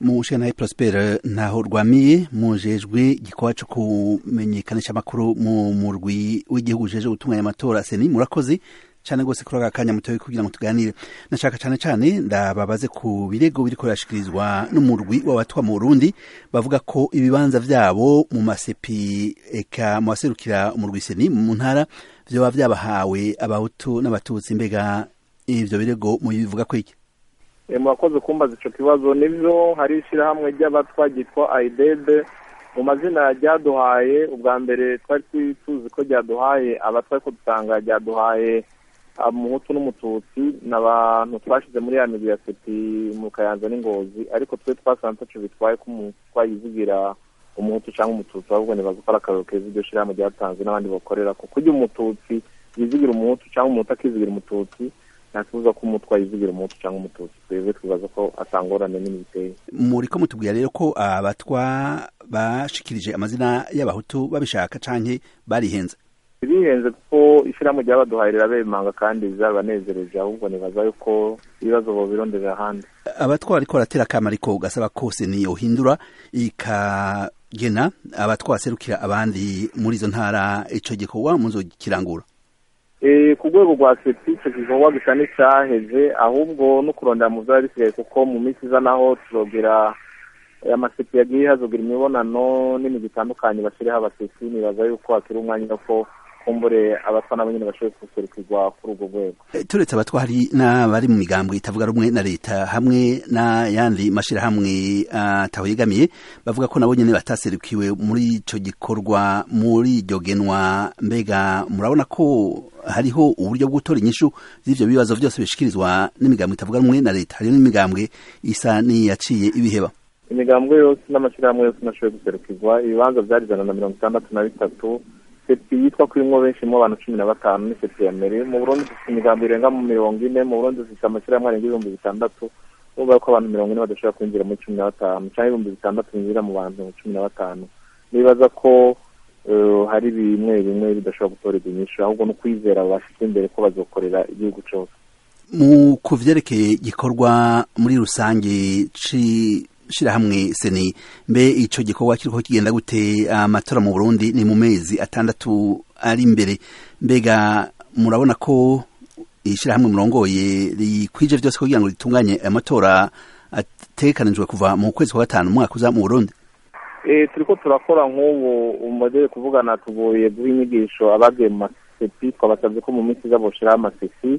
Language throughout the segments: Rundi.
mushanaye Prosper ntaho rwamiye mujejwe gikorwa cyo kumenyekanisha amakuru mu murwi w'igihugu jeje gutunganya amatora seni murakoze cyane gose kuri aka kanya mutoye kugira ngo tuganire nashaka cyane cyane ndababaze ku birego biriko birashikirizwa n'umurwi w'abatwa mu Burundi bavuga ko ibibanza vyabo mu masepi eka mu baserukira umurwi seni mu ntara vyoba vyabahawe abahutu n'abatutsi mbega ivyo birego mubivuga ko iki murakoze kumbaza ico kibazo nivyo hari ishirahamwe ry'abatwa ryitwa aidebe mu mazina ryaduhaye ubwa mbere twari tuzi ko ryaduhaye abatwa ariko dusanga ryaduhaye umuhutu n'umututsi ni abantu twashize muri ya migwi ya sepi mu kayanza n'ingozi ariko twe twasanze taco bitwaye ko twayivugira umuhutu cyangwa umututsi ahubwo nibaza ko ari akararo keza iryo shirahamwe ryatanze n'abandi bakorera ko kurya umututsi yizigira umuhutu cyangwa umuhutu akizigira umututsi ntakibuza ko umutwa yizigira umuhutu cyangwa umututsi twebwe twibaza ko atangorane nini biteye muriko mutubwira rero ko abatwa bashikirije amazina y'abahutu babishaka canke barihenze bihenze kuko ishyirahamwe ryabaduhaye rirabemanga kandi bizabanezereje ahubwo nibaza yuko ibibazo bobironderera ahandi abatwa bariko baratera akama ariko gasaba kose ni yohindura ikagena abatwa baserukira abandi muri izo ntara ico gikorwa muzokirangura ku rwego rwa sepi icyo gikorwa gisa n'icyaheze ahubwo no kurondera mu byari bisigaye kuko mu minsi iza naho turogera amasepi yagiye hazogira imibonano n'imigi itandukanye bashyiriho abasepi nibaza yuko hakiri umwanya ko kumbure abatwa nabo nyine bashoboye guserukirwa kuri urwo rwego turetse abatwa hari n'abari mu migambwe itavuga rumwe na leta hamwe n'ayandi mashyirahamwe atawegamiye bavuga ko nabo nyine bataserukiwe muri icyo gikorwa muri iryo genwa mbega murabona ko hariho uburyo bwo gutora inyishu z'ivyo bibazo vyose bishikirizwa n'imigambwe itavuga rumwe na leta hariho n'imigambwe isa n'iyaciye ibiheba imigambwe yose n'amashyirahamwe yose nashoboye guserukirwa ibibanza vyari ijana na mirongo itandatu na bitatu sepi yitwa ko irimwo benshi mu abantu cumi na batanu ni sepi ya mbere mu burundi dufite imigambo irenga mu mirongo ine mu burundi dufite amashyirahamwe arenga ibihumbi bitandatu urumva ko abantu mirongo ine badashobora kwinjira muri cumi na batanu canke ibihumbi bitandatu binjira mu bantu cumi na batanu nibaza ko hari bimwe bimwe bidashobora gutorerwa inyishu ahubwo no kwizera bashyize imbere ko bazokorera igihugu cyose mu ku vyerekeye gikorwa muri rusange shirahamwe seni mbe ico gikorwa kiriko kigenda gute amatora mu Burundi ni mu mezi atandatu ari imbere mbega murabona ko ishirahamwe murongoye rikwije vyose kugira ngo ritunganye amatora ategekanijwe kuva mu kwezi kwa gatanu umwaka uza mu Burundi turiko turakora nk'ubu umodeli kuvugana tugoye guha inyigisho abagiye mu masepi twabasabye ko mu minsi iza boshiraho amasepi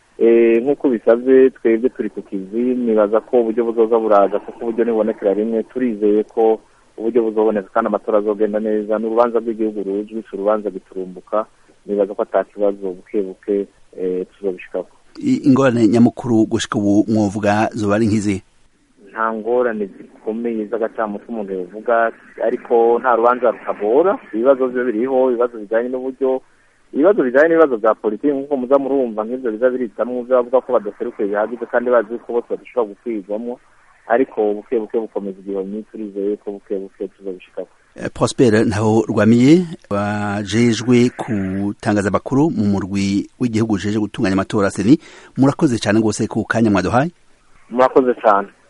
nk'uko bisabye twebwe turi ku kizi nibaza ko uburyo buzoza buraza kuko uburyo nibonekera rimwe turizeye ko uburyo buzoboneka kandi amatora azogenda neza ni urubanza rw'igihugu rujwi si urubanza giturumbuka nibaza ko ata kibazo buke buke tuzobishikako ingorane nyamukuru gushika ubu mwovuga zoba ari nk'izihe nta ngorane zikomeye z'agacamutwe umuntu yavuga ariko nta rubanza rutabora ibibazo byo biriho ibibazo bijyanye n'uburyo ibibazo bijyanye n'ibibazo bya politiki nk'uko muza murumva nk'ibyo biza biritamwo byo bavuga ko badaserukiye bihagije kandi bazi ko bose badashobora gukwirwamo ariko buke buke bukomeza igihomyi turizeye ko buke buke tuzabishikako Prosper ntaho rwamiye wajejwe kutangaza amakuru mu murwi w'igihugu jeje gutunganya amatora seni murakoze cyane rwose ku kanya mwaduhaye murakoze cyane